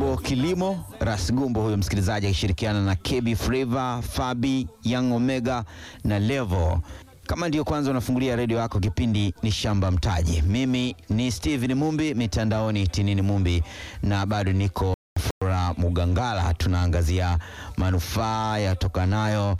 Bongo Kilimo, Ras Gumbo huyo msikilizaji akishirikiana na KB Flavor, Fabi, Young Omega na Levo. Kama ndiyo kwanza unafungulia redio yako, kipindi ni Shamba Mtaji. Mimi ni Steven Mumbi, mitandaoni Tinini Mumbi, na bado niko Flora Mugangala. Tunaangazia manufaa yatokanayo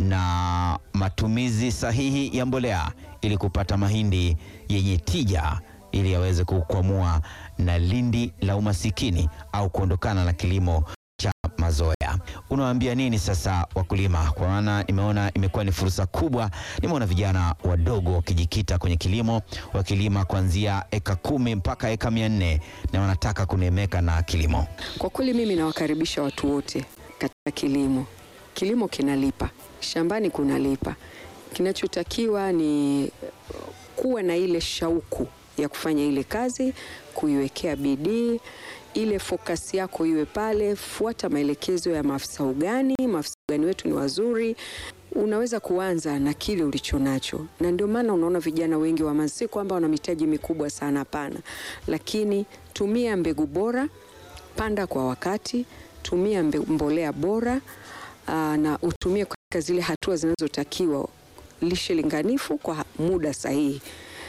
na matumizi sahihi ya mbolea ili kupata mahindi yenye tija ili yaweze kukwamua na lindi la umasikini au kuondokana na kilimo cha mazoea. Unawaambia nini sasa wakulima? Kwa maana nimeona imekuwa ni fursa kubwa. Nimeona vijana wadogo wakijikita kwenye kilimo, wakilima kuanzia eka kumi mpaka eka mia nne na wanataka kunemeka na kilimo. Kwa kweli mimi nawakaribisha watu wote katika kilimo. Kilimo kinalipa, shambani kunalipa. Kinachotakiwa ni kuwa na ile shauku ya kufanya ile kazi, kuiwekea bidii, ile focus yako iwe pale. Fuata maelekezo ya maafisa ugani. Maafisa ugani wetu ni wazuri. Unaweza kuanza na kile ulicho nacho, na ndio maana unaona vijana wengi wa Manzi, si kwamba wana mitaji mikubwa sana, hapana, lakini tumia mbegu bora, panda kwa wakati, tumia mbe- mbolea bora aa, na utumie katika zile hatua zinazotakiwa, lishe linganifu kwa muda sahihi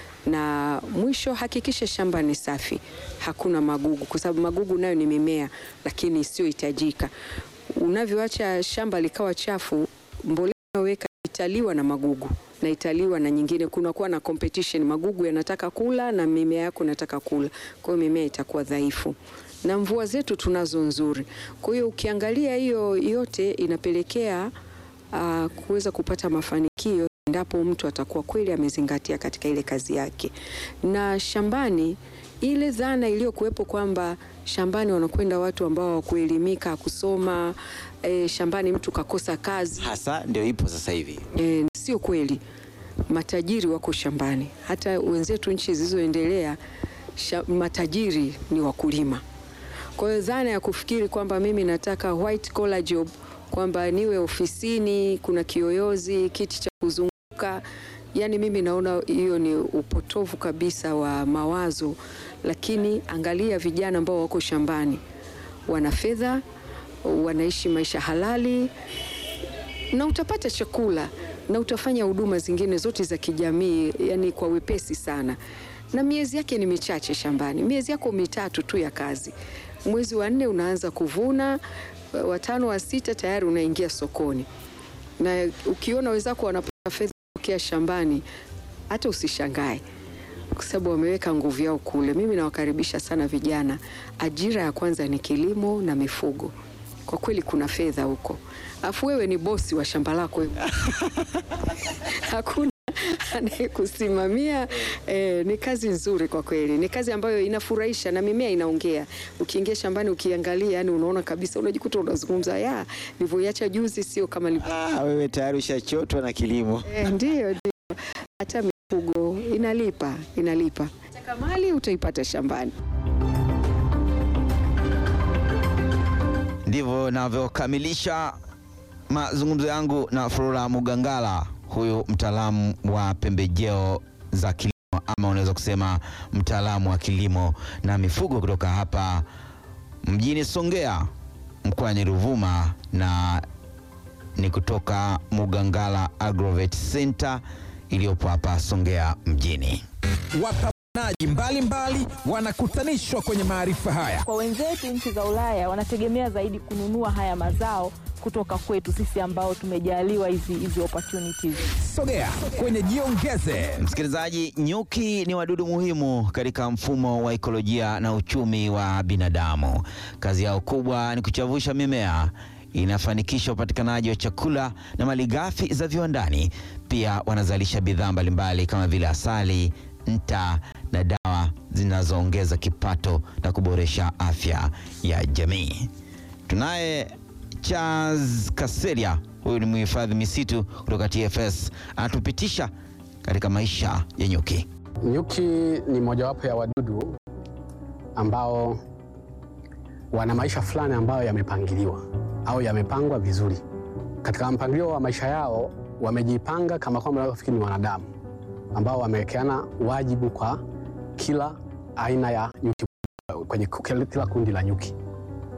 na mwisho hakikisha shamba ni safi, hakuna magugu, kwa sababu magugu nayo ni mimea lakini isiyohitajika. Unavyoacha shamba likawa chafu, mbolea unayoweka italiwa na magugu na italiwa na nyingine, kunakuwa na competition, magugu yanataka kula na mimea yako inataka kula, kwa hiyo mimea itakuwa dhaifu. Na mvua zetu tunazo nzuri, kwa hiyo ukiangalia hiyo yote inapelekea uh, kuweza kupata mafanikio endapo mtu atakuwa kweli amezingatia katika ile kazi yake. Na shambani, ile dhana iliyokuwepo kwamba shambani wanakwenda watu ambao hawakuelimika kusoma, e, shambani mtu kakosa kazi Hasa ndio ipo sasa hivi. e, sio kweli. Matajiri wako shambani, hata wenzetu nchi zilizoendelea sha- matajiri ni wakulima. Kwa hiyo dhana ya kufikiri kwamba mimi nataka white collar job, kwamba niwe ofisini, kuna kiyoyozi, kiti cha kuzunguka, yani mimi naona hiyo ni upotovu kabisa wa mawazo. Lakini angalia vijana ambao wako shambani, wana fedha, wanaishi maisha halali na utapata chakula na utafanya huduma zingine zote za kijamii, yani kwa wepesi sana, na miezi yake ni michache shambani, miezi yako mitatu tu ya kazi. Mwezi wa nne unaanza kuvuna, watano wa sita tayari unaingia sokoni, na ukiona wenzako wanapata fedha kutokea shambani, hata usishangae kwa sababu wameweka nguvu yao kule. Mimi nawakaribisha sana vijana. Ajira ya kwanza ni kilimo na mifugo. Kwa kweli kuna fedha huko, afu wewe ni bosi wa shamba lako wewe. hakuna anayekusimamia. Eh, ni kazi nzuri kwa kweli, ni kazi ambayo inafurahisha na mimea inaongea. Ukiingia shambani ukiangalia, yani unaona kabisa, unajikuta unazungumza ya nilivyoiacha juzi, sio kama nilivyo Ah, wewe tayari ushachotwa na kilimo. Eh, Ndiyo, ndio. Hata mifugo inalipa, inalipa. Taka mali utaipata shambani. Ndivyo navyokamilisha mazungumzo yangu na Flora Mugangala, huyu mtaalamu wa pembejeo za kilimo ama unaweza kusema mtaalamu wa kilimo na mifugo kutoka hapa mjini Songea mkoani Ruvuma, na ni kutoka Mugangala Agrovet Center iliyopo hapa Songea mjini. Wapambanaji mbalimbali wanakutanishwa kwenye maarifa haya. Kwa wenzetu nchi za Ulaya wanategemea zaidi kununua haya mazao kutoka kwetu sisi ambao tumejaliwa hizi hizi opportunities. Sogea kwenye Jiongeze. Msikilizaji, nyuki ni wadudu muhimu katika mfumo wa ekolojia na uchumi wa binadamu. Kazi yao kubwa ni kuchavusha mimea, inafanikisha upatikanaji wa chakula na malighafi za viwandani. Pia wanazalisha bidhaa mbalimbali kama vile asali, nta na dawa zinazoongeza kipato na kuboresha afya ya jamii. Tunaye Charles Kaseria, huyu ni mhifadhi misitu kutoka TFS, anatupitisha katika maisha ya nyuki. Nyuki ni mojawapo ya wadudu ambao wana maisha fulani ambayo yamepangiliwa au yamepangwa vizuri. Katika mpangilio wa maisha yao wamejipanga kama kwamba wanavyofikiri ni wanadamu ambao wamewekeana wajibu kwa kila aina ya nyuki kwenye kila kundi la nyuki.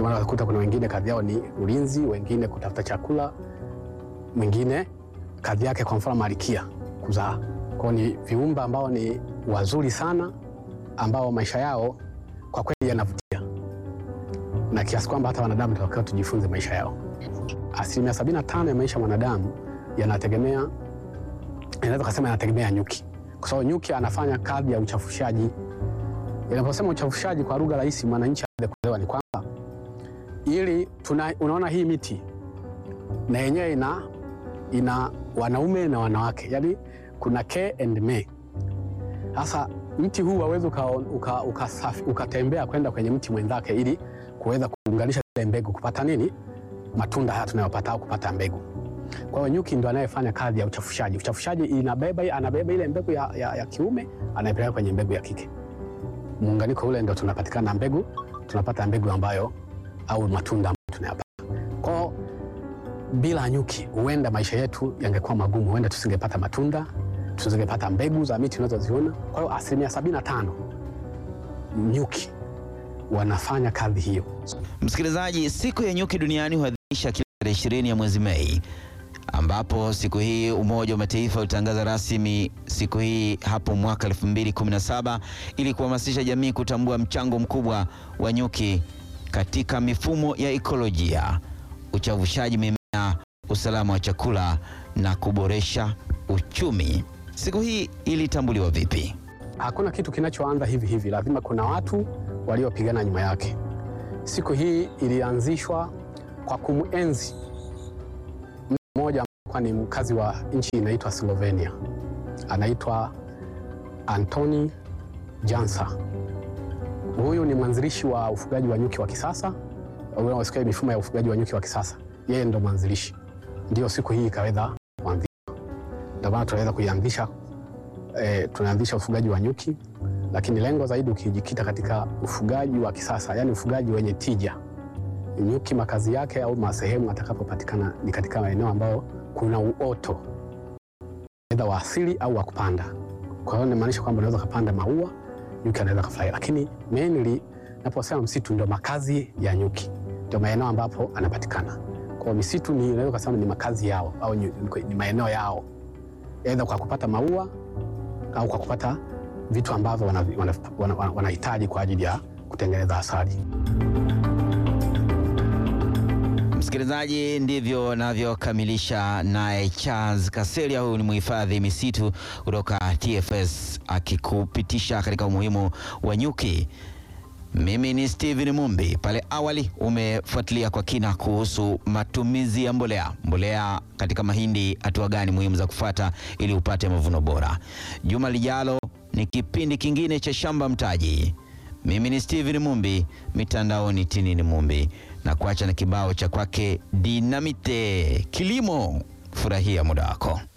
Ndio maana unakuta kuna wengine kazi yao ni ulinzi, wengine kutafuta chakula, mwingine kazi yake kwa mfano malikia kuzaa. Kwa hiyo ni viumbe ambao ni wazuri sana, ambao maisha yao kwa kweli yanavutia, na kiasi kwamba hata wanadamu tunatakiwa tujifunze maisha yao. Asilimia 75 ya maisha ya mwanadamu yanategemea, inaweza kusema yanategemea nyuki, kwa sababu nyuki anafanya kazi ya uchafushaji. Inaposema uchafushaji kwa lugha rahisi, mwananchi aweze kuelewa ni kwamba ili tuna, unaona hii miti na yenyewe ina, ina wanaume na wanawake, yani kuna ke and me. Sasa mti huu waweza ukatembea uka, uka uka kwenda kwenye mti mwenzake ili kuweza kuunganisha zile mbegu kupata nini, matunda haya tunayopata au kupata mbegu. Kwa hiyo nyuki ndo anayefanya kazi ya uchafushaji. Uchafushaji inabeba, anabeba ile mbegu ya, ya, ya kiume anaipeleka kwenye mbegu ya kike, muunganiko ule ndo tunapatikana mbegu, tunapata mbegu ambayo au matunda ambayo tunayapata. Kwa hiyo bila nyuki, huenda maisha yetu yangekuwa magumu, huenda tusingepata matunda, tusingepata mbegu za miti unazoziona. Kwa hiyo asilimia sabini na tano nyuki wanafanya kazi hiyo. Msikilizaji, siku ya nyuki duniani huadhimisha kila tarehe ishirini ya mwezi Mei, ambapo siku hii Umoja wa Mataifa ulitangaza rasmi siku hii hapo mwaka 2017 ili kuhamasisha jamii kutambua mchango mkubwa wa nyuki katika mifumo ya ekolojia, uchavushaji mimea, usalama wa chakula na kuboresha uchumi. Siku hii ilitambuliwa vipi? Hakuna kitu kinachoanza hivi hivi, lazima kuna watu waliopigana nyuma yake. Siku hii ilianzishwa kwa kumuenzi mtu mmoja ambaye ni mkazi wa nchi inaitwa Slovenia, anaitwa Antoni Jansa. Huyu ni mwanzilishi wa ufugaji wa nyuki wa kisasa, unasikia mifumo ya ufugaji wa nyuki wa kisasa, yeye ndo mwanzilishi. Ndio siku hii ikaweza kuanzishwa, ndio maana tunaweza kuianzisha E, tunaanzisha ufugaji wa nyuki, lakini lengo zaidi ukijikita katika ufugaji wa kisasa, yani ufugaji wenye tija. Nyuki makazi yake au masehemu atakapopatikana ni katika maeneo ambayo kuna uoto aidha wa asili au wa kupanda. Kwa hiyo inamaanisha kwamba unaweza kupanda maua, nyuki anaweza kufurahi, lakini mainly naposema msitu ndio makazi ya nyuki, ndio maeneo ambapo anapatikana. Kwa hiyo misitu ni unaweza kusema ni makazi yao au ni, ni maeneo yao aidha kwa kupata maua au kwa kupata vitu ambavyo wanahitaji wana, wana, wana kwa ajili ya kutengeneza asali. Msikilizaji, ndivyo navyokamilisha naye Charles Kaselia. Huyu ni mhifadhi misitu kutoka TFS akikupitisha katika umuhimu wa nyuki. Mimi ni Steven Mumbi. Pale awali umefuatilia kwa kina kuhusu matumizi ya mbolea, mbolea katika mahindi, hatua gani muhimu za kufuata ili upate mavuno bora. Juma lijalo ni kipindi kingine cha Shamba Mtaji. Mimi ni Steven Mumbi, mitandaoni Tinini Mumbi, na kuacha na kibao cha kwake Dinamite Kilimo. Furahia muda wako.